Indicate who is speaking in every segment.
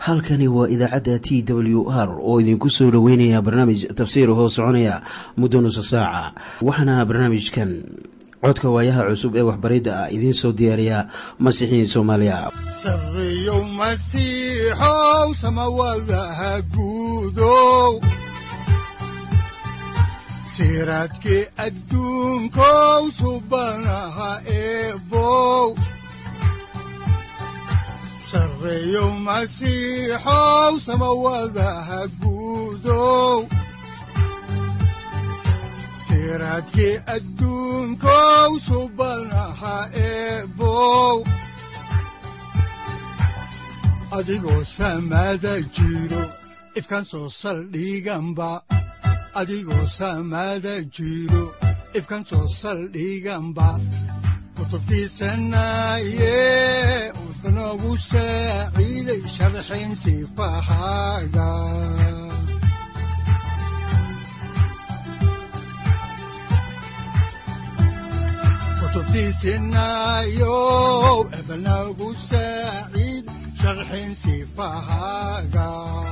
Speaker 1: halkani waa idaacadda t w r oo idinku soo dhoweynaya barnaamij tafsiir hoo soconaya muddo nusa saaca waxaana barnaamijkan codka waayaha cusub ee waxbaridda ah idiin soo diyaariya masiixiin soomaaliya
Speaker 2: sareyow masiixow samawadaha guudow siraadkii adduunkow subanaha eebow sareyow masiixow samawadaha guudow siraadkii adduunkow subanaha eebow adigoo samada jiro ifkan soo saldhiganba adigoo samada jiro ifkan soo saldhiganba kutubtiisanaye wuxunogu saaciiday sharxin sifahaaga kutubtiisinayow ebnagu saaciid sharxin sifahaaga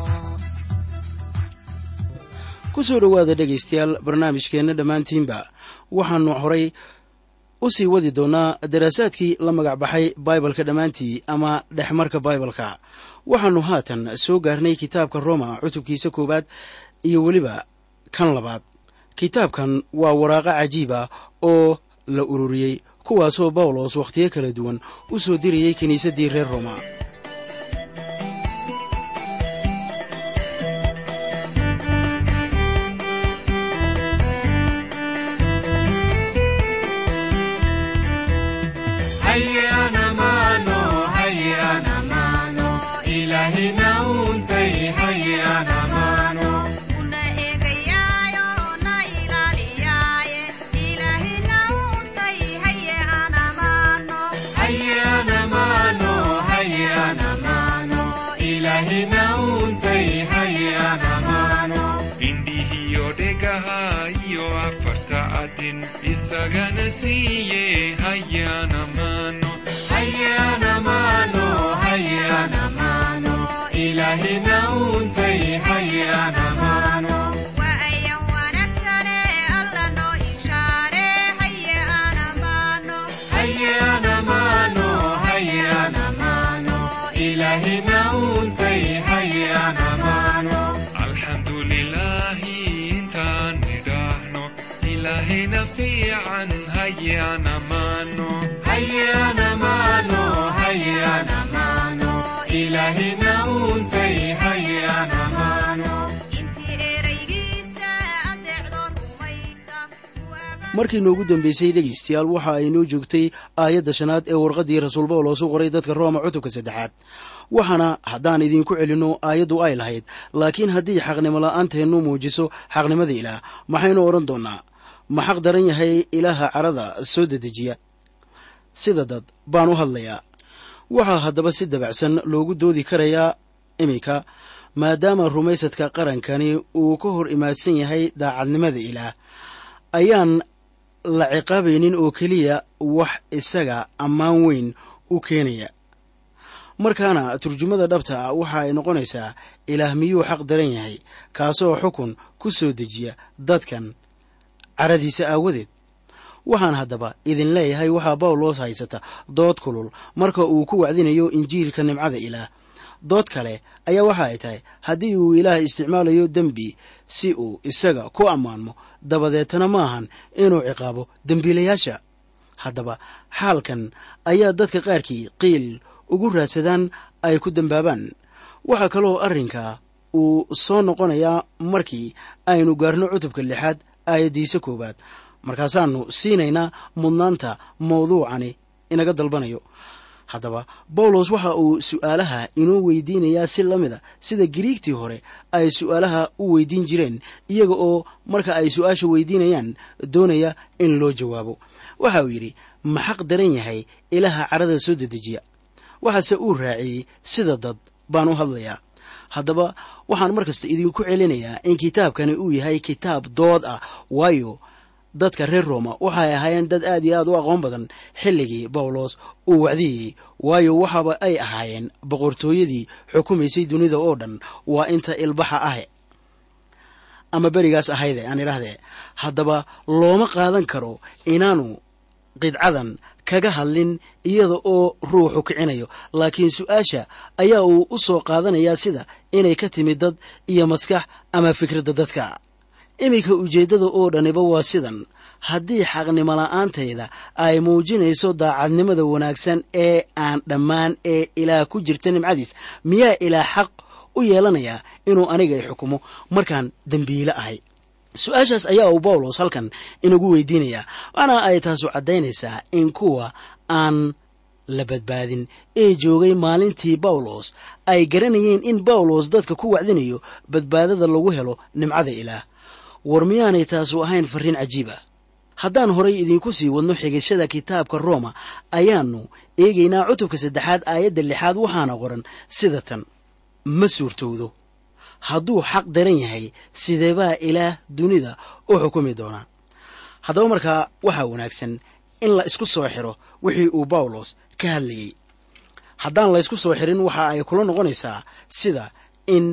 Speaker 1: ku soo dhowaada dhegaystayaal barnaamijkeenna dhammaantiinba waxaannu horay u sii wadi doonnaa daraasaadkii la magac baxay baibalka dhammaantii ama dhexmarka baibalka waxaannu haatan soo gaarnay kitaabka roma cutubkiisa koowaad iyo weliba kan labaad kitaabkan waa waraaqo cajiiba oo la ururiyey kuwaasoo bawlos wakhtiyo kala duwan u soo dirayey kiniisaddii reer roma
Speaker 3: isagana siiye hayana mano
Speaker 4: hayana mano hayana mano ilahina untay hayana mano
Speaker 5: waayan wanaagsane alla noo ishaare hayana mano
Speaker 4: hayana mano hayana mano ilahina untay hayana mano
Speaker 3: alxamdulilahi intaan nidhaahno ilahina fiican hayana mano
Speaker 4: hayana mano hayana mano ilahina untay hayana mano
Speaker 5: intii eraygiisa adeecdo rumaysa
Speaker 1: markii noogu dambeysay dhegaystayaal waxa ay noo joogtay aayadda shanaad ee warqaddii rasuul bawlos u qoray dadka rooma cutubka saddexaad waxaana haddaan idinku celinno aayaddu ay lahayd laakiin haddii xaqnimo la'aanteennu muujiso xaqnimada ilaah maxaynu odhan doonnaa ma xaq daran yahay ilaaha carada soo dedejiya sida dad baan u hadlayaa waxaa haddaba si dabacsan loogu doodi karayaa iminka maadaama rumaysadka qarankani uu ka hor imaadsan yahay daacadnimada ilaah ayaan la ciqaabaynin oo keliya wax isaga ammaan weyn u keenaya markaana turjumada dhabta ah waxa ay noqonaysaa ilaah miyuu xaq daran yahay kaasoo xukun ku soo dejiya dadkan caradiisa aawadeed waxaan haddaba idin leeyahay waxaa bawlos haysata dood kulul marka uu ku wacdinayo injiilka nimcada ilaah dood kale ayaa waxa ay tahay haddii uu ilaah isticmaalayo dembi si uu isaga ku ammaanmo dabadeetana maahan inuu ciqaabo dembiilayaasha haddaba xaalkan ayaa dadka qaarkii qiil ugu raadsadaan ay ku dembaabaan waxaa kaloo arrinka uu soo noqonayaa markii aynu gaarno cutubka lixaad aayaddiisa koowaad markaasaannu siinaynaa mudnaanta mawduucani inaga dalbanayo haddaba bawlos waxa uu su'aalaha inoo weydiinayaa si la mida sida giriigtii hore ay su'aalaha u weydiin jireen iyaga oo marka ay su'aasha weydiinayaan doonaya in loo jawaabo waxa uu yidhi ma xaq daran yahay ilaaha carada soo dedejiya waxaase uu raaciyey sida dad baan u hadlayaa haddaba waxaan mar kasta idinku celinayaa in kitaabkani uu yahay kitaab dood ah waayo dadka reer rooma waxay ahaayeen dad aad iyo aad u aqoon badan xilligii bawlos uu wacdiyeyey waayo waxaaba ay ahaayeen boqortooyadii xukumaysay dunida oo dhan waa inta ilbaxa ahe ama berigaas ahayde aan idhaahdee haddaba looma qaadan karo inaanu qidcadan kaga hadlin iyada oo ruuxu kicinayo laakiin su-aasha ayaa uu u soo qaadanayaa sida inay ka timid dad iyo maskax ama fikradda dadka iminka ujeeddada oo dhaniba waa sidan haddii xaqnimo la'aantayda ay muujinayso daacadnimada wanaagsan ee aan dhammaan ee ilaah ku jirta nimcadiis miyaa ilaah xaq u yeelanayaa inuu aniga i xukumo markaan dembiile ahay su-aashaas ayaa uu bawlos halkan inagu weydiinayaa waana ay taasu caddaynaysaa in kuwa aan la badbaadin ee joogay maalintii bawlos ay garanayeen in bawlos dadka ku wacdinayo badbaadada lagu helo nimcada ilaah war miyaanay taasu ahayn farriin cajiib ah haddaan horay idiinku sii wadno xigashada kitaabka rooma ayaannu eegaynaa cutubka saddexaad aayadda lixaad waxaana qoran sida tan ma suurtowdo hadduu xaq daran yahay sideebaa ilaah dunida u xukumi doonaa haddaba markaa waxaa wanaagsan in la isku soo xiro wixii uu bawlos ka hadlayey haddaan la ysku soo xirin waxa ay kula noqonaysaa sida in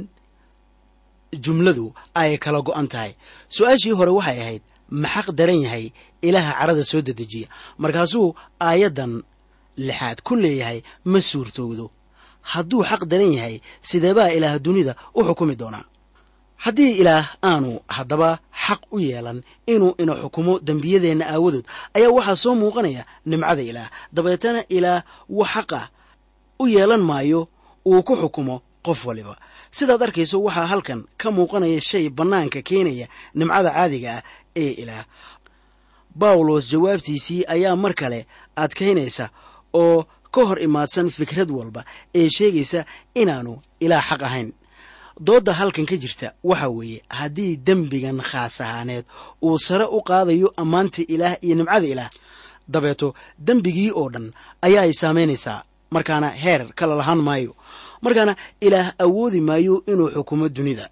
Speaker 1: jumladu ay kala go'an tahay su-aashii hore waxay ahayd ma xaq daran yahay ilaaha carada soo dedejiya markaasuu aayaddan lixaad ku leeyahay ma suurtowdo hadduu xaq daran yahay sideebaa ilaah dunida u xukumi doonaa haddii ilaah aanu haddaba xaq u yeelan inuu ina xukumo dembiyadeenna aawadood ayaa waxaa soo muuqanaya nimcada ilaah dabeetana ilaah wax xaqah u yeelan maayo uu ku xukumo qof waliba sidaad arkayso waxaa halkan ka muuqanaya shay bannaanka keenaya nimcada caadiga ah ee ilaah bawlos jawaabtiisii ayaa mar kale adkaynaysa oo ka hor imaadsan fikrad walba ee sheegaysa inaanu ilaah xaq ahayn doodda halkan ka jirta waxa weeye haddii dembigan khaas ahaaneed uu sare u qaadayo ammaanta ilaah iyo nimcada ilaah dabeeto dembigii oo dhan ayaa ay saamaynaysaa markaana heer kala lahaan maayo markaana ilaah awoodi maayo inuu xukumo dunida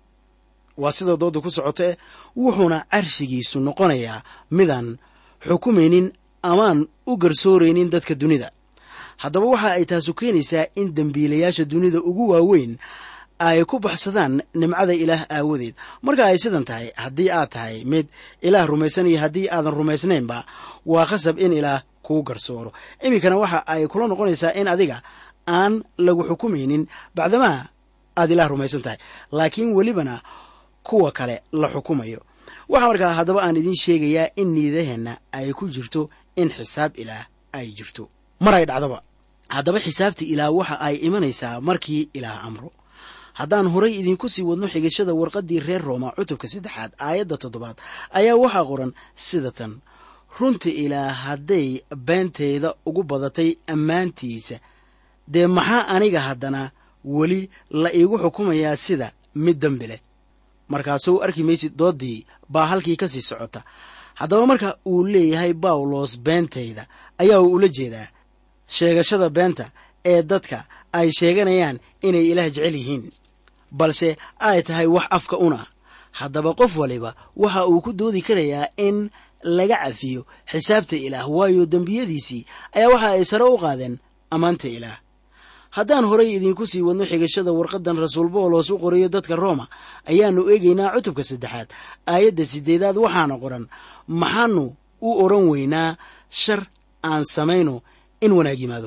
Speaker 1: waa sida doodda ku socotae wuxuuna carshigiisu noqonayaa midaan xukumaynin amaan u garsooraynin dadka dunida haddaba waxa ay taasu keenaysaa in dembiilayaasha dunida ugu waaweyn ay ku baxsadaan nimcada ilaah aawadeed marka ay sidan tahay haddii aad tahay mid ilaah rumaysan iyo haddii aadan rumaysnaynba waa khasab in ilaah kuu garsooro iminkana waxa ay kula noqonaysaa in adiga aan lagu xukumaynin bacdamaa aad ilaah rumaysan tahay laakiin welibana kuwa kale la xukumayo waxaa markaa haddaba aan idiin sheegayaa in niidaheenna ay ku jirto in xisaab ilaah ay jirto mar ay dhacdaba haddaba xisaabta ilaah waxa ay imanaysaa markii ilaah amro haddaan horay idinku sii wadno xigashada warqaddii reer rooma cutubka saddexaad aayadda toddobaad ayaa waxaa qoran sida tan runta ilaah hadday beentayda ugu badatay ammaantiisa dee maxaa aniga haddana weli la iigu xukumayaa sida mid dembi leh markaasuu arki maysid dooddii baa halkii ka sii socota haddaba marka uu leeyahay bawlos beentayda ayaa uu ula jeedaa sheegashada beenta ee dadka ay sheeganayaan inay ilaah jecel yihiin balse ay tahay wax afka una haddaba qof waliba waxa uu ku doodi karayaa in laga cafiyo xisaabta ilaah waayo dembiyadiisii ayaa waxa ay sare u qaadeen ammaanta ilaah haddaan horay idinku sii wadno xigashada warqaddan rasuul boolos u qorayo dadka rooma ayaannu eegaynaa cutubka saddexaad aayadda siddeedaad waxaana qoran maxaanu u odhan weynaa shar aan samayno in wanaag yimaado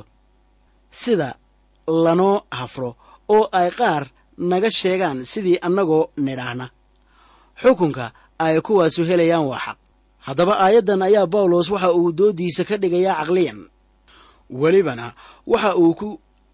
Speaker 1: sida lanoo hafro oo ay qaar naga sheegaan sidii annagoo nidhaahna xukunka ay kuwaasu helayaan waa xaq haddaba aayaddan ayaa bawlos waxa uu dooddiisa ka dhigayaa caqliyan welibana waxa uu ku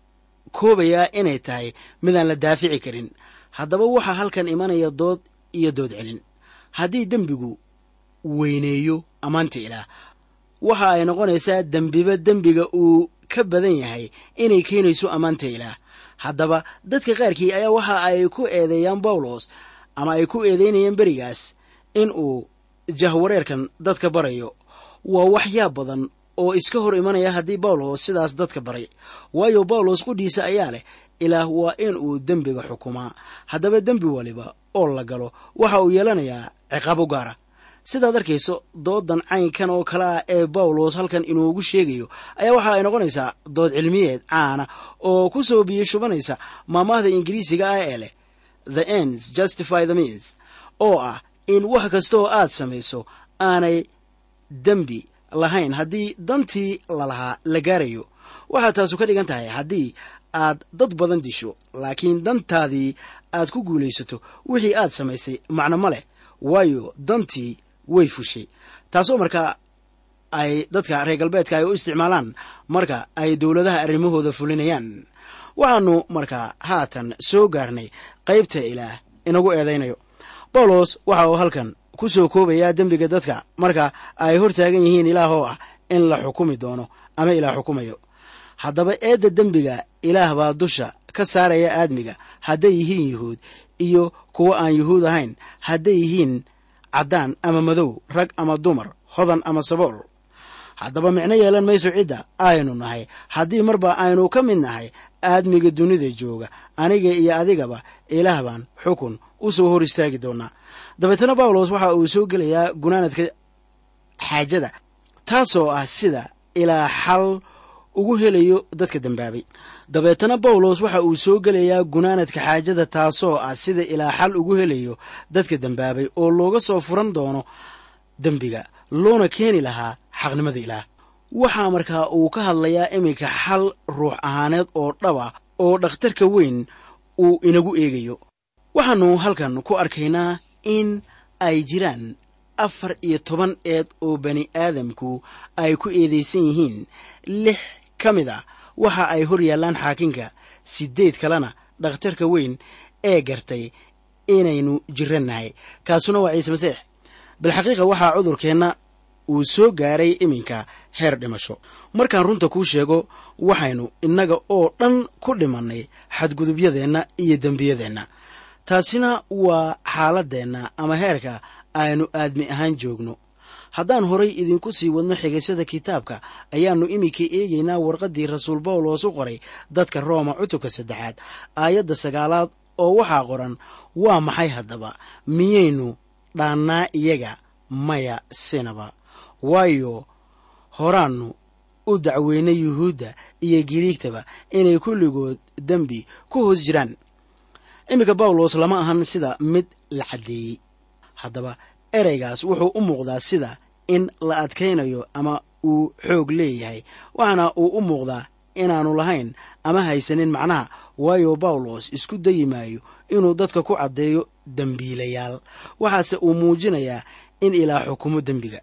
Speaker 1: koobayaa inay tahay midaan la daafici karin haddaba waxaa halkan imanaya dood iyo dood celin haddii dembigu weyneeyo ammaanta ilaah waxa ay noqonaysaa dembiba dembiga uu ka badan yahay inay keenayso ammaanta ilaah haddaba dadka qaarkii ayaa waxa ay ku eedeeyaan bawlos ama ay ku eedeynayaan berigaas in uu jahwareerkan dadka barayo waa waxyaab badan oo iska hor imanaya haddii bawlos sidaas dadka baray waayo bawlos qudhiisa ayaa leh ilaah waa in uu dembiga xukumaa haddaba dembi waliba oo la galo waxa uu yeelanayaa ciqaab u gaara sidaad arkayso doodan caynkan oo kale ah ee bawlos halkan inoogu sheegayo ayaa waxa ay noqonaysaa dood cilmiyeed caana oo ku soo biyo shubanaysa maamaahda ingiriisiga ah ee leh the ends justify the means oo ah in wax kasta oo aad samayso aanay dembi lahayn haddii dantii lalahaa la gaarayo waxaa taasu ka dhigan tahay haddii aad dad badan disho laakiin dantaadii aad ku guulaysato wixii aad samaysay macno ma leh waayo dantii way fushay taasoo markaa ay dadka reer galbeedka ay u isticmaalaan marka ay dowladaha arrimahooda fulinayaan waxaanu markaa haatan soo gaarnay qaybta ilaah inagu eedaynayo bawlos waxa uu halkan ku soo koobayaa dembiga dadka marka ay hor taagan yihiin ilaah oo ah in la xukumi doono ama ilaah xukumayo haddaba eedda dembiga ilaah baa dusha ka saaraya aadmiga hadday yihiin yuhuud iyo kuwo aan yuhuud ahayn hadday yihiin caddaan ama madow rag ama dumar hodan ama sabool haddaba micno yeelan mayso cidda aynu nahay haddii marba aynu ka mid nahay aadmiga dunida jooga aniga iyo adigaba ilaah baan xukun u soo hor istaagi doonaa dabeetana bawlos waxa uu soo gelayaa gunaanadka xaajada taasoo ah sida ilaa xal ugu helayo dadka dembaabay dabeetana bawlos waxa uu soo gelayaa gunaanadka xaajada taasoo ah sida ilaa xal ugu helayo dadka dembaabay oo looga soo furan doono dembiga loona keeni lahaa xaqnimada ilaah waxaa markaa uu ka hadlayaa iminka xal ruux ahaaneed oo dhaba oo dhakhtarka weyn uu inagu eegayo waxaannu halkan ku arkaynaa in ay jiraan afar iyo toban eed oo bani aadamku ay ku eedaysan yihiin lix ka mid a waxa ay hor yaallaan xaakinka siddeed kalena dhakhtarka weyn ee gartay inaynu jirannahay kaasuna waa ciise masiix bilxaqiiqa waxaa cudurkeenna uu soo gaaray iminka heer dhimasho markaan runta kuu sheego waxaynu innaga oo dhan ku dhimannay xadgudubyadeenna iyo dembiyadeenna taasina waa xaaladdeenna ama heerka aynu aadmi ahaan joogno haddaan horay idinku sii wadno xigashada kitaabka ayaannu iminka eegaynaa warqaddii rasuul bawlos u qoray dadka rooma cutubka saddexaad aayadda sagaalaad oo waxaa qoran waa maxay haddaba miyaynu dhaannaa iyaga maya sinaba waayo horaannu u dacweynay yuhuudda iyo giriigtaba inay kulligood dembi ku hoos jiraan iminka bawlos lama ahan sida mid la caddeeyey haddaba ereygaas wuxuu u muuqdaa sida in la adkaynayo ama uu xoog leeyahay waxaana uu u muuqdaa inaannu lahayn ama haysanin macnaha waayo bawlos isku dayi maayo inuu dadka ku caddeeyo dembiilayaal waxaase uu muujinayaa in ilaah xukumo dembiga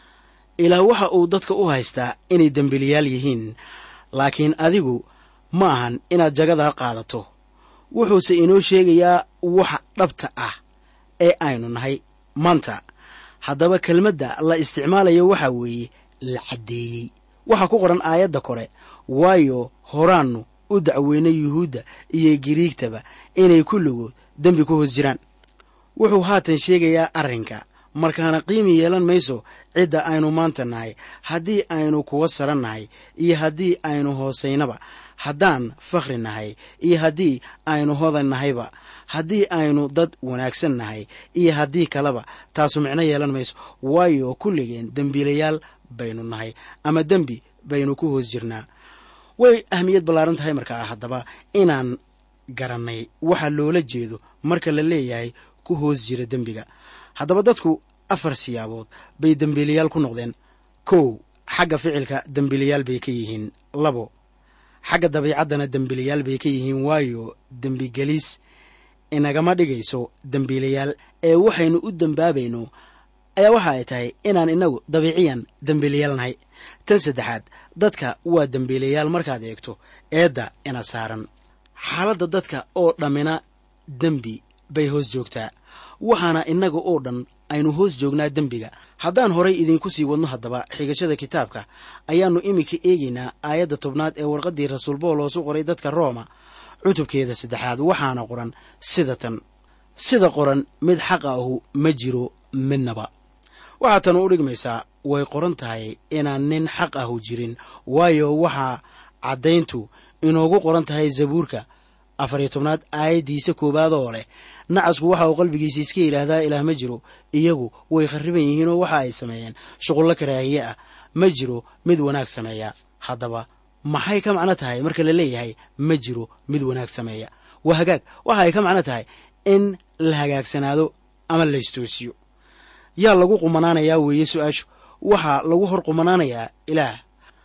Speaker 1: ilaah waxa uu dadka u haystaa inay dembiilayaal yihiin laakiin adigu ma ahan inaad jagadaa qaadato wuxuuse inoo sheegayaa waxa dhabta ah ee aynu nahay maanta haddaba kelmadda la isticmaalayo waxaa weeye la caddeeyey waxaa ku qoran aayadda kore waayo horaannu u dacweynay yuhuudda iyo giriigtaba inay kulligood dembi ku hoos jiraan wuxuu haatan sheegayaa arrinka markaana qiimi yeelan mayso cidda aynu maanta nahay haddii aynu kuwa saran nahay iyo haddii aynu hoosaynaba haddaan fakhri nahay iyo haddii aynu hodan nahayba haddii aynu dad wanaagsan nahay iyo haddii kaleba taasu micno yeelan mayso waayo kulligeen dembiilayaal baynu nahay ama dembi baynu ku hoos jirnaa way ahmiyad ballaaran tahay markaa haddaba inaan garannay waxa loola jeedo marka la leeyahay ku hoos jira dembiga haddaba dadku afar siyaabood bay dembiilayaal ku noqdeen kow xagga ficilka dembiilayaal bay ka yihiin labo xagga dabiicaddana dembiilayaal bay ka yihiin waayo dembigelis inagama dhigayso dembiilayaal ee waxaynu u dembaabayno ayaa waxa ay tahay inaan inagu dabiiciyan dembiilayaal nahay tan saddexaad dadka waa dembiilayaal markaad eegto eedda ina saaran xaaladda dadka oo dhammina dembi bay hoos joogtaa waxaana innaga oo dhan aynu hoos joognaa dembiga haddaan horay idinku sii wadno haddaba xigashada kitaabka ayaannu iminka eegaynaa aayadda tobnaad ee warqaddii rasuul bawlos u qoray dadka rooma cutubkeeda saddexaad waxaana qoran sida tan sida qoran mid xaq ahu ma jiro midnaba waxaa tan u dhigmaysaa way qoran tahay inaan nin xaq ahu jirin waayo waxaa caddayntu inoogu qoran tahay zabuurka afariyo tobnaad aayaddiisa koowaad oo leh nacasku waxa uu qalbigiisa iska yidhaahdaa ilaah ma jiro iyagu way kharriban yihiinoo waxa ay sameeyeen shuqullo karaahiye ah ma jiro mid wanaag sameeya haddaba maxay ka macno tahay marka la leeyahay ma jiro mid wanaag sameeya waa hagaag waxa ay ka macno tahay in la hagaagsanaado ama la istoosiyo yaa lagu qumanaanayaa weeye su-aashu waxaa lagu hor qumanaanayaa ilaah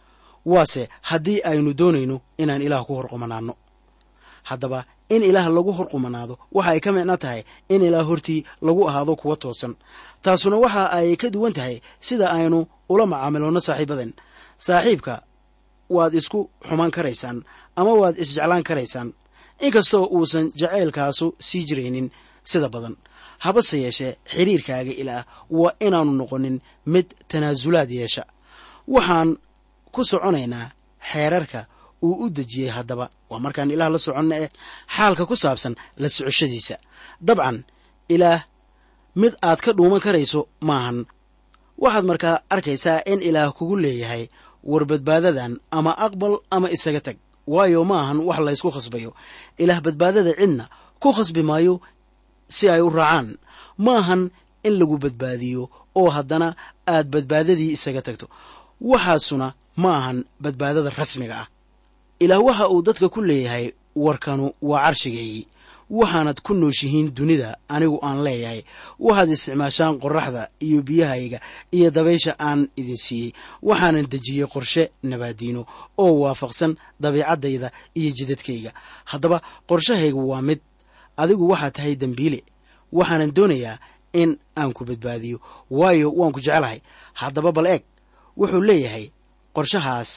Speaker 1: waase haddii aynu doonayno inaan ilaah ku hor qumanaanno haddaba in ilaah lagu hor qumanaado waxa ay ka micno tahay in ilaah hortii lagu ahaado kuwa toosan taasuna waxa ay ka duwan tahay sida aynu ula macaamiloonno saaxiibadan saaxiibka waad isku xumaan karaysaan ama waad isjeclaan karaysaan inkastoo uusan jacaylkaasu sii jiraynin sida badan habase yeeshee xidhiirkaaga ilaah waa inaanu noqonin mid tanaasulaad yeesha waxaan ku soconaynaa xeerarka uu u dejiyey haddaba waa markaan ilaah la soconno eh xaalka ku saabsan la socoshadiisa dabcan ilaah mid aad ka dhuuman karayso maahan waxaad markaa arkaysaa in ilaah kugu leeyahay war badbaadadan ama aqbal ama isaga tag waayo ma ahan wax laysku khasbayo ilaah badbaadada cidna ku khasbi maayo si ay u raacaan ma ahan in lagu badbaadiyo oo haddana aad badbaadadii isaga tagto waxaasuna ma ahan badbaadada rasmiga ah ilaah waxa uu dadka ku leeyahay warkanu waa carshigaygii waxaanad ku nooshihiin dunida anigu aan leeyahay waxaad isticmaashaan qorraxda iyo biyahayga iyo dabaysha aan idin siiyey waxaanan dejiyey qorshe nabaadiino oo waafaqsan dabiicaddayda iyo jidadkayga haddaba qorshahaygu waa mid adigu waxaad tahay dembiile waxaanan doonayaa in aan ku badbaadiyo waayo waan ku jecelahay haddaba bal eeg wuxuu leeyahay qorshahaas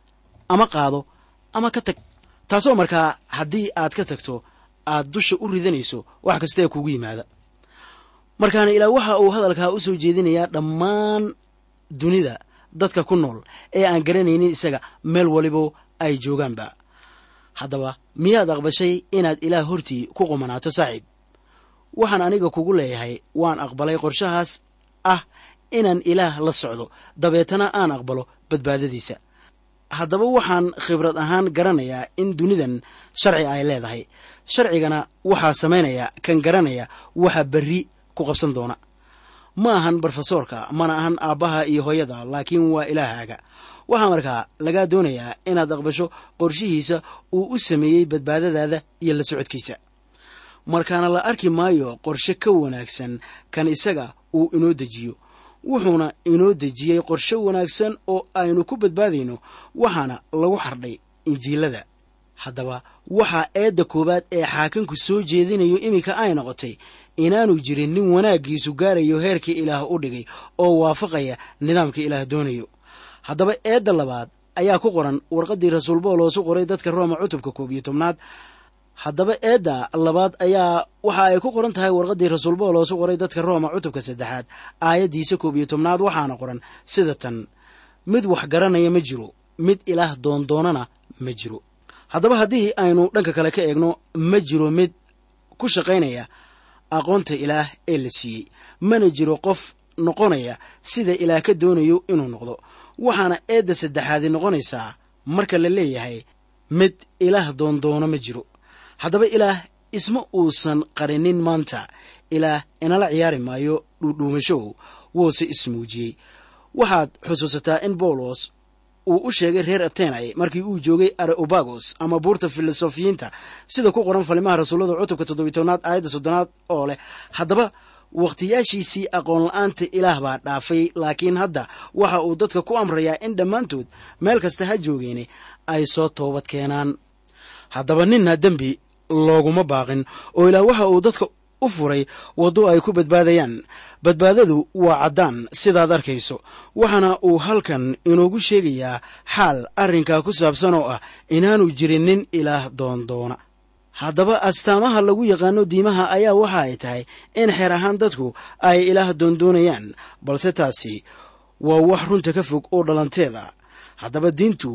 Speaker 1: ama qaado ama ka tag taasoo markaa haddii aad ka tagto aad dusha u ridanayso wax kastaee kugu yimaada markaana ilaah waxa uu hadalkaa u soo jeedinayaa dhammaan dunida dadka ku nool ee aan garanaynin isaga meel waliba ay joogaanba haddaba miyaad aqbashay inaad ilaah hortii ku qumanaato saaxiib waxaan aniga kugu leeyahay waan aqbalay qorshahaas ah inaan ilaah la socdo dabeetana aan aqbalo badbaadadiisa haddaba waxaan khibrad ahaan garanayaa in dunidan sharci ay leedahay sharcigana waxaa samaynaya kan garanaya waxa berri ku qabsan doona ma ahan brofesoorka mana ahan aabbaha iyo hooyada laakiin waa ilaahaaga waxaa markaa lagaa doonayaa inaad aqbasho qorshihiisa uu u sameeyey badbaadadaada iyo la socodkiisa markaana la arki maayo qorshe ka wanaagsan kan isaga uu inoo dejiyo wuxuuna inoo dejiyey qorshe wanaagsan oo aynu ku badbaadayno waxaana lagu xardhay injiilada haddaba waxaa eedda koowaad ee xaakimku soo jeedinayo iminka ay noqotay inaanu jirin nin wanaaggiisu gaarayo heerkii ilaah u dhigay oo waafaqaya nidaamka ilaah doonayo haddaba eedda labaad ayaa ku qoran warqaddii rasuul booloosu qoray dadka rooma cutubka koob iyo tobnaad haddaba eedda labaad ayaa waxa ay ku qoran tahay warqaddii rasuul booloosu qoray dadka rooma cutubka saddexaad aayaddiisa koob iyo tobnaad waxaana qoran sida tan mid wax garanaya ma jiro mid ilaah doondoonana ma jiro haddaba haddii aynu dhanka kale ka eegno ma jiro mid ku shaqaynaya aqoonta ilaah ee la siiyey mana jiro qof noqonaya sida ilaah ka doonayo inuu noqdo waxaana eedda saddexaadi noqonaysaa marka la leeyahay mid ilaah doondoono ma jiro haddaba ilaah isma uusan qarinin maanta ilaah inala ciyaari maayo dhuudhuumashow wuuse ismuujiyey waxaad xusuusataa in bawlos uu u sheegay reer atenai markii uu joogay areobagos ama buurta filosofiyiinta sida ku qoran falimaha rasuullada cutubka toddobiy tobnaad aayadda soddonaad oo leh haddaba wakhtiyaashiisii aqoon la-aanta ilaah baa dhaafay laakiin hadda waxa uu dadka ku amrayaa in dhammaantood meel kasta ha joogeene ay soo toobad keenaan haddaba ninna dembi looguma baaqin oo ilaah waxa uu dadka u furay waddo ay ku badbaadayaan badbaadadu waa caddaan sidaad arkayso waxaana uu halkan inoogu sheegayaa xaal arrinkaa ku saabsan oo ah inaanu jirin nin ilaah doondoona haddaba astaamaha lagu yaqaano diimaha ayaa waxa ay tahay in xeer ahaan dadku ay ilaah doondoonayaan balse taasi waa wax runta ka fog oo dhalanteeda haddaba diintu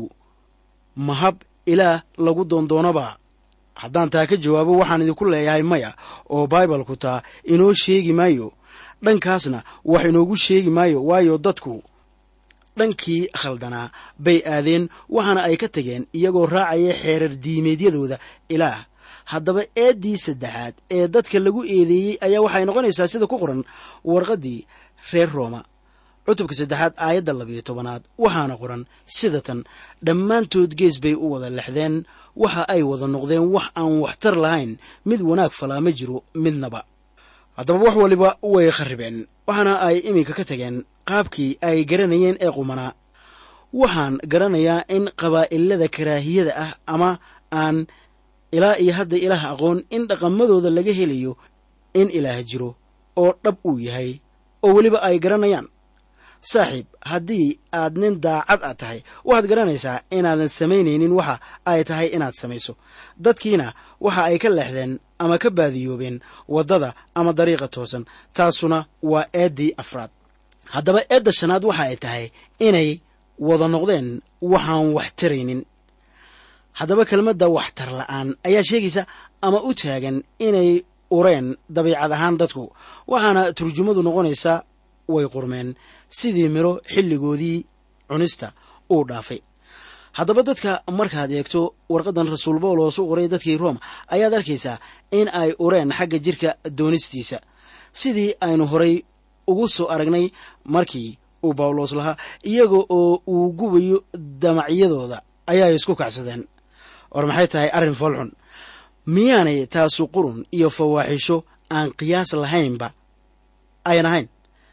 Speaker 1: mahab ilaah lagu doondoonaba haddaan taa ka jawaabo waxaan idinku leeyahay maya oo baibalku taa inoo sheegi maayo dhankaasna wax inoogu sheegi maayo waayo dadku dhankii khaldanaa bay aadeen waxaana ay ka tageen iyagoo raacaya xeerar diimeedyadooda ilaah haddaba eeddii saddexaad ee dadka lagu eedeeyey ayaa waxay noqonaysaa sida ku qoran warqaddii reer rooma cutubka saddexaad aayadda labiyo tobanaad waxaana qoran sida tan dhammaantood gees bay u wada lexdeen waxa ay wada noqdeen wax aan waxtar lahayn mid wanaag falaa ma jiro midnaba haddaba wax waliba way kharribeen waxaana ay iminka ka tageen qaabkii ay garanayeen ee qumanaa waxaan garanayaa in qabaa'ilada karaahiyada ah ama aan ilaa iyo hadda ilaah aqoon in dhaqamadooda laga helayo in ilaah jiro oo dhab uu yahay oo weliba ay garanayaan saaxiib haddii aad nin daacad a tahay waxaad garanaysaa inaadan samaynaynin waxa ay tahay inaad samayso dadkiina waxa ay ka leexdeen ama ka baadiyoobeen waddada ama dariiqa toosan taasuna waa eeddii afraad haddaba eedda shanaad waxa ay tahay inay wada noqdeen waxaan wax taraynin haddaba kelmadda waxtar la'aan ayaa sheegaysa ama u taagan inay ureen dabiicad ahaan dadku waxaana turjumadu noqonaysaa way qurmeen sidii midho xilligoodii cunista uu dhaafay haddaba dadka markaad eegto warqaddan rasuul bawlos u qoray dadkii rooma ayaad arkaysaa in ay ureen xagga jirka doonistiisa sidii aynu horay ugu soo aragnay markii uu bawlos lahaa iyaga oo uu gubayo damacyadooda ayay isku kacsadeen war maxay tahay arrin foolxun miyaanay taasu qurun iyo fawaaxisho aan qiyaas lahaynba ayan ahayn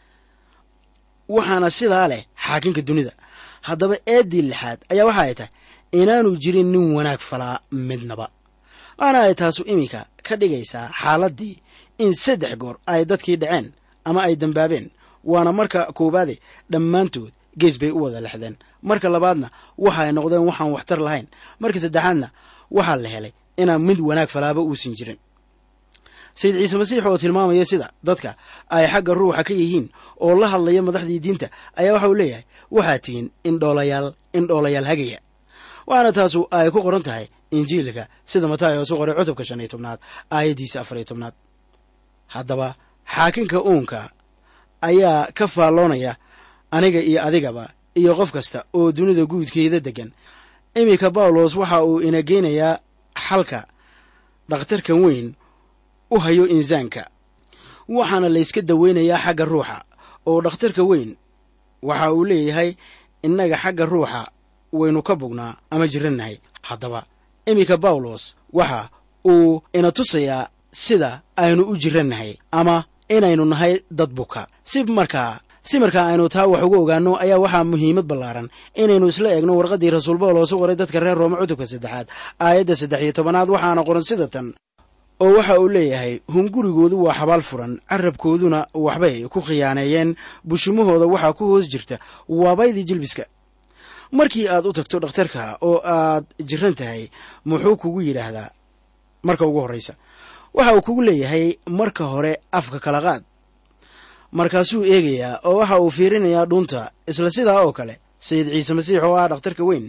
Speaker 1: waxaana sidaa leh xaakinka dunida haddaba eeddii lixaad ayaa waxa ay tahay inaanu jirin nin wanaag falaa midnaba waxaana ay taasu iminka ka dhigaysaa xaaladdii in saddex goor ay dadkii dhaceen ama ay dambaabeen waana marka koowaade dhammaantood gees bay u wada lexdeen marka labaadna waxa ay noqdeen waxaan waxtar lahayn marka saddexaadna waxaa la helay inaan mid wanaag falaaba uusan jirin sayid ciise masiix oo tilmaamaya sida dadka ay xagga ruuxa ka yihiin oo la hadlaya madaxdii diinta ayaa waxa uu leeyahay waxaa tihiin indhoolayaal indhoolayaal hagaya waxaana taasu ay ku qoran tahay injiilka sida mataay oosu qoray cutubka shan iyo tobnaad aayaddiisa afar iyo tobnaad haddaba xaakinka uunka ayaa ka faalloonaya aniga iyo adigaba iyo qof kasta oo dunida guudkeeda deggan iminka bawlos waxa uu ina geynayaa xalka dhakhtarkan weyn u hayo insaanka waxaana layska daweynayaa xagga ruuxa oo dhakhtarka weyn waxa uu leeyahay innaga xagga ruuxa waynu ka bognaa ama jirannahay haddaba iminka bawlos waxa uu ina tusayaa sida aynu u jirannahay ama inaynu nahay dad buka si markaa si markaa aynu taa wax uga ogaanno ayaa waxaa muhiimad ballaaran inaynu isla eegno warqaddii rasuul bawlos u qoray dadka reer rooma cutubka saddexaad aayadda saddex iyo tobanaad waxaana qoran sida tan oo waxa uu leeyahay hungurigoodu waa xabaal furan carabkooduna waxbay ku khiyaaneeyeen bushimahooda waxaa ku hoos jirta waabaydii jilbiska markii aad u tagto dhakhtarka oo aad jiran tahay muxuu kugu yidhaahdaa marka ugu horraysa waxa uu kugu leeyahay marka hore afka kala qaad markaasuu eegayaa oo waxa uu fiirinayaa dhuunta isla sidaa oo kale sayid ciise masiix oo ah dhakhtarka weyn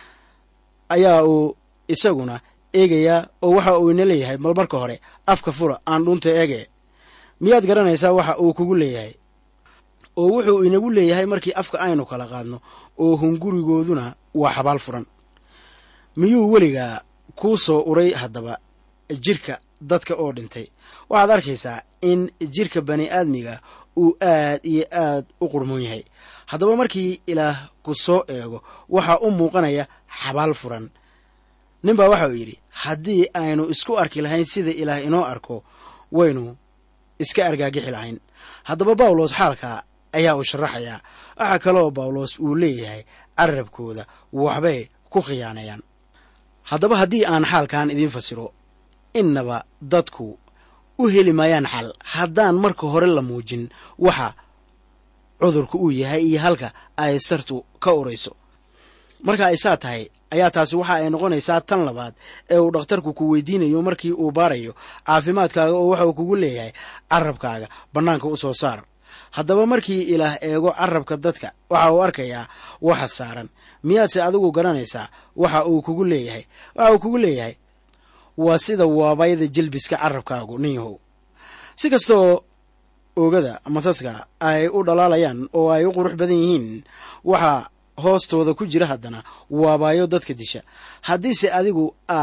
Speaker 1: ayaa uu isaguna eegayaa oo waxa uu ina leeyahay bal marka hore afka fura aan dhunta eege miyaad garanaysaa waxa uu kugu leeyahay oo wuxuu inagu leeyahay markii afka aynu kala qaadno oo hungurigooduna waa xabaal furan miyuu weligaa kuu soo uray haddaba jirka dadka oo dhintay waxaad arkaysaa in jirka bani aadmiga uu aad iyo aad u qurmoon yahay haddaba markii ilaah ku soo eego waxaa u muuqanaya xabaal furan nin baa waxa uu yidhi haddii aynu isku arki lahayn sida ilaah inoo arko waynu iska argaagixi lahayn haddaba bawlos xaalka ayaa uu sharaxayaa waxaa kaloo bawlos uu leeyahay carabkooda waxbay ku khiyaanayaan haddaba haddii aan xaalkan idiin fasiro innaba dadku u heli maayaan xal haddaan marka hore la muujin waxa cudurku uu yahay iyo halka ay sartu ka urayso marka ay saa tahay ayaa taasi waxa ay noqonaysaa tan labaad ee uu dhakhtarku ku weydiinayo markii uu baarayo caafimaadkaaga oo waxa uu kugu leeyahay carabkaaga bannaanka u soo saar haddaba markii ilaah eego carabka dadka waxa uu arkayaa waxa saaran miyaadse adigu garanaysaa waxa uu kugu leeyahay waxa uu kugu leeyahay waa sida waabayda jilbiska carabkaagu nin yahow si kastaoo oogada masaska ay u dhalaalayaan oo ay u qurux badan yihiin waxaa hoostooda ku jira haddana waabaayo dadka disha haddiise adigu aad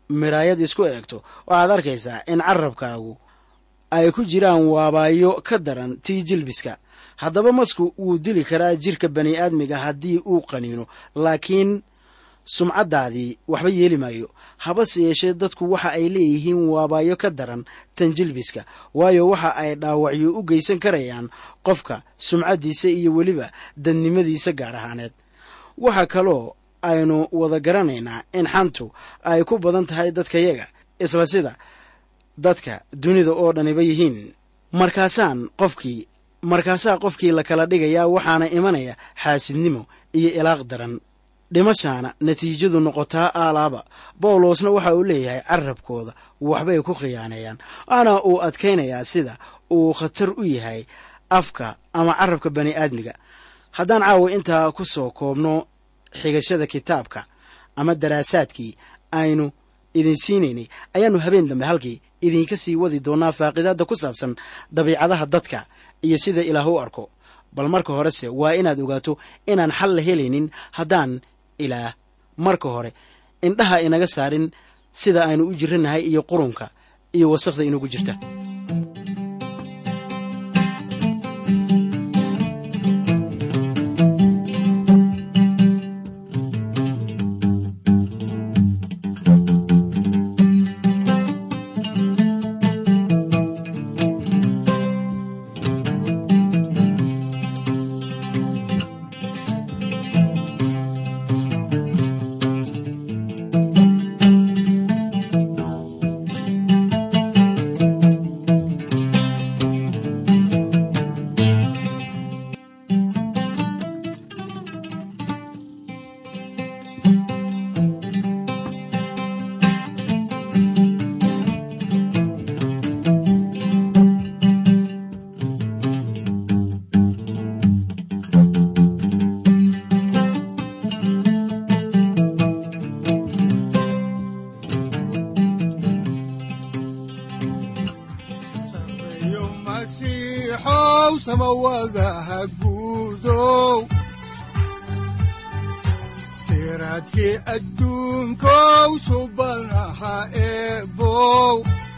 Speaker 1: miraayad isku eegto waxaad arkaysaa in carabkaagu ay ku jiraan waabaayo ka daran tii jilbiska haddaba masku wuu dili karaa jirka bani aadmiga haddii uu qaniino laakiin sumcaddaadii waxba yeeli maayo habase yeeshee dadku waxa ay leeyihiin waabaayo ka daran tan jilbiska waayo waxa ay dhaawacyo u geysan karayaan qofka sumcaddiisa iyo weliba dadnimadiisa gaar ahaaneed waxa kaloo aynu wada garanaynaa in xantu ay ku badan tahay dadkayaga isla sida dadka dunida oo dhaniba yihiin markaasaan qofkii markaasaa qofkii la kala dhigayaa waxaana imanaya xaasidnimo iyo ilaaq daran dhimashaana natiijadu noqotaa aalaaba bawlosna waxa uu leeyahay carabkooda waxbay ku khiyaaneeyaan waxaana uu adkaynayaa sida uu khatar u yahay afka ama carabka bani aadmiga haddaan caawa intaa ku soo koobno xigashada kitaabka ama daraasaadkii aynu idin siinaynay ayaannu habeen dambe halkii idinka sii wadi doonaa faaqidaadda ku saabsan dabiicadaha dadka iyo sida ilaah u arko bal marka horese waa inaad ogaato inaan xal la helaynin haddaan ilaah marka hore indhaha inaga saarin sida aynu u jiranahay iyo qurunka iyo wasakhda inagu jirta
Speaker 2: sareeyo masiixow samawadaha guudow siraadkii adduunkow subanaha eebow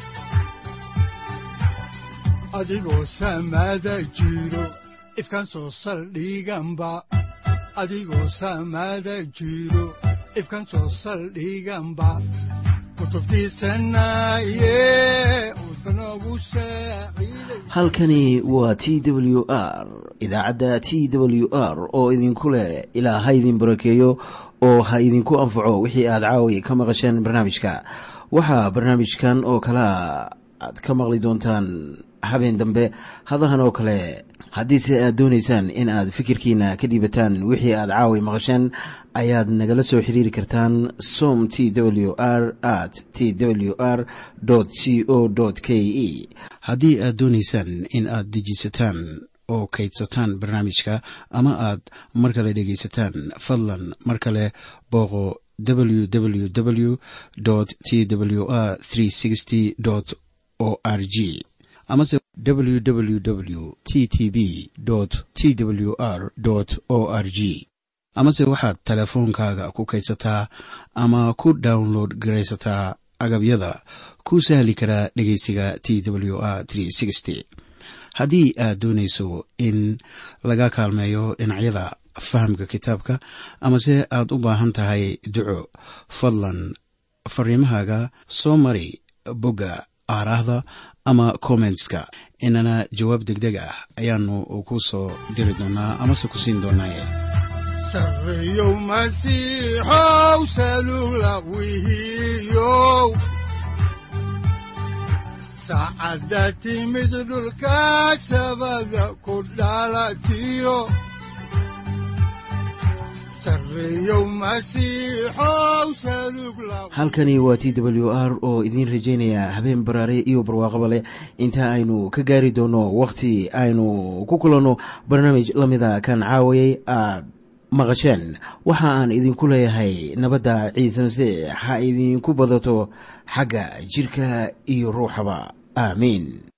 Speaker 2: adigoo samada jiro ifkan soo saldhiganba adigoo samada jiro ifkan soo saldhiganba kutubtiisanaye udbanogu saaciiday
Speaker 1: halkani waa t w r idaacadda t w r oo idinku leh ilaa ha idin barakeeyo oo ha idinku anfaco wixii aad caawi ka maqasheen barnaamijka waxaa barnaamijkan oo kalaa aad ka maqli doontaan habeen dambe hadahan oo kale haddiise aad doonaysaan in aad fikirkiina ka dhiibataan wixii aad caawi maqasheen ayaad nagala soo xiriiri kartaan som t w r at t w r c o k e haddii aad doonaysaan in aad dejisataan oo kaydsataan barnaamijka ama aad mar kale dhegaysataan fadlan mar kale booqo www t w r o r g amase www t t b t w r o r g amase waxaad teleefoonkaaga ku kaydsataa ama ku download garaysataa agabyada ku sahli karaa dhegeysiga t w r haddii aad doonayso in laga kaalmeeyo dhinacyada fahamka kitaabka amase aad u baahan tahay duco fadlan fariimahaaga soo mari bogga aaraahda ama kommentska inana jawaab degdeg ah ayaanu ku soo diri doonaa amase ku siin doonaaye
Speaker 2: sareeyow masiixow salugla wihiyow saacadda timid dhulka sabada ku dhalatiyo sareeyow masiixow salugla
Speaker 1: halkani waa t w r oo idiin rajaynaya habeen baraare iyo barwaaqaba leh inta aynu ka gaari doono wakhti aynu ku kulanno barnaamij la mida kan caawayay aad maqasheen waxa aan idinku leeyahay nabadda ciise masiix ha idinku badato xagga jirka iyo ruuxaba aamiin